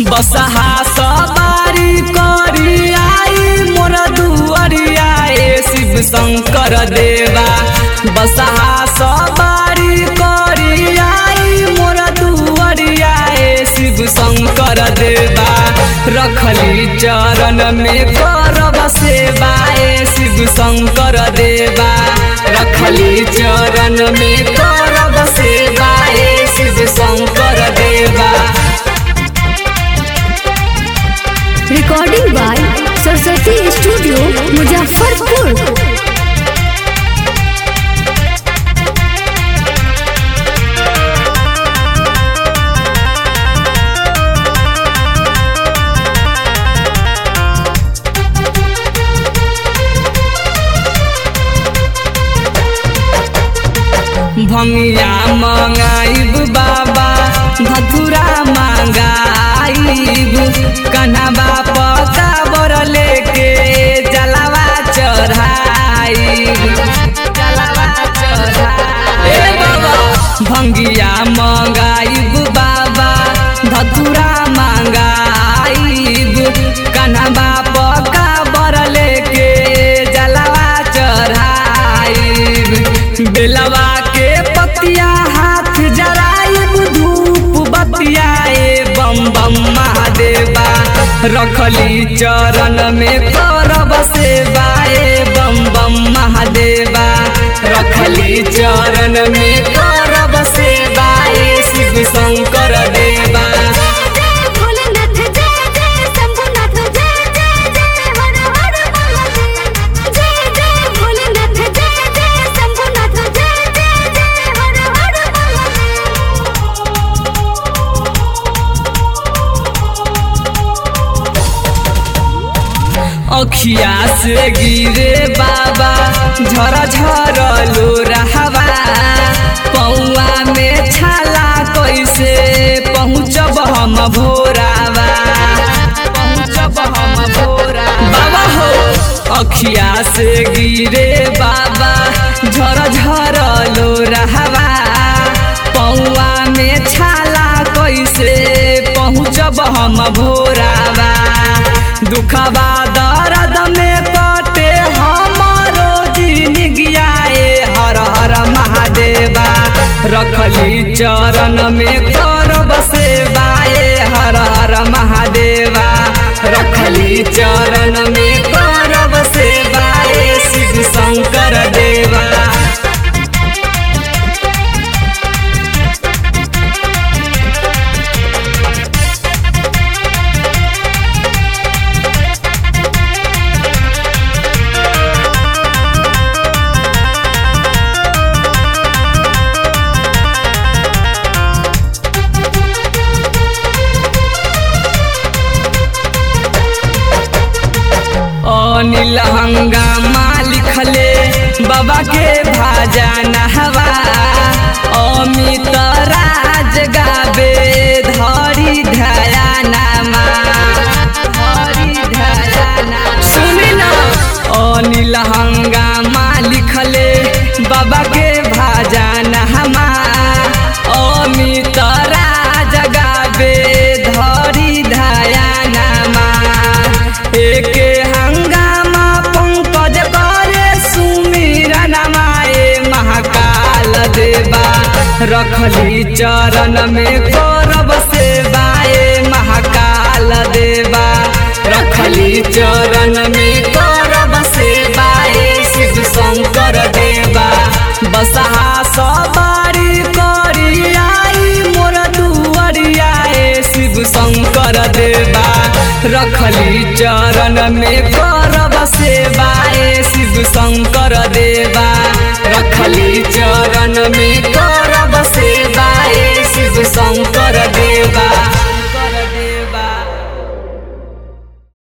बसहा सवारी करी आई मोर दुअरिया ए शिव शंकर देवा बसहा सवारी करी आई मोर दुअरिया ए शिव शंकर देवा रखली चरण में करब सेवा ए शिव शंकर देवा रखली चरण में करब सेवा ए शिव शंकर देवा recording by Saraswati studio Muzaffarpur भंगिया मंगाइब बाबा धतुरा मंगाइब कन्हबा पका बर लेके जलावा चढ़ाइब जलावा चढ़ाइब ए बाबा भंगिया मंगाइब बाबा धतुरा मंगाइब कन्हबा पका बर लेके जलावा चढ़ाइब बेलवा के पतिया हाथ जराइब धूप बतिया ए बम बम महादेवा रखली चरण में करब सेवा ए बम बम महादेवा रखली चरण में करब सेवा ए शिव शंकर देवा भोलेनाथ जय जय शंभुनाथ जय जय जय हर हर महादेव जय जय भोलेनाथ जय जय शंभुनाथ जय जय जय हर हर अखिया से गिरे बाबा झर झर लो रहवा पौआ में छाला कैसे पहुँचब हम भोरावा पहुँचब हम भोरा बाबा हो अखिया से गिरे बाबा झर झर लो रहवा पौआ में छाला कैसे पहुँचब हम भोरावा दुखबा दर्द में कटे हमारो जिनगिया ए हर हर महादेवा रखली चरण में करब सेवा ए हर हर महादेवा रखली चरण में करब सेवा ए शिव शंकर देवा अनिल हंगामा लिखले बाबा के भाजा नहवा अमित राज गाबे धरी धया नामा धरी धया नामा सुनी ना अनिल हंगामा लिखले बाबा के भाजा नहमा अमित राज गाबे धरी धया नामा एके हंगामा पंकज करे सुमीरा नमाए महाकाल देवा रखली चरण में करब सेवाए महाकाल देवा रखली चरण में करब सेवाए शिव शंकर देवा बसहा सवारी करी आई मोर दुअरिया ए शिव शंकर देवा रखली चरण में करब सेवा ए शिव शंकर देवा रखली चरण में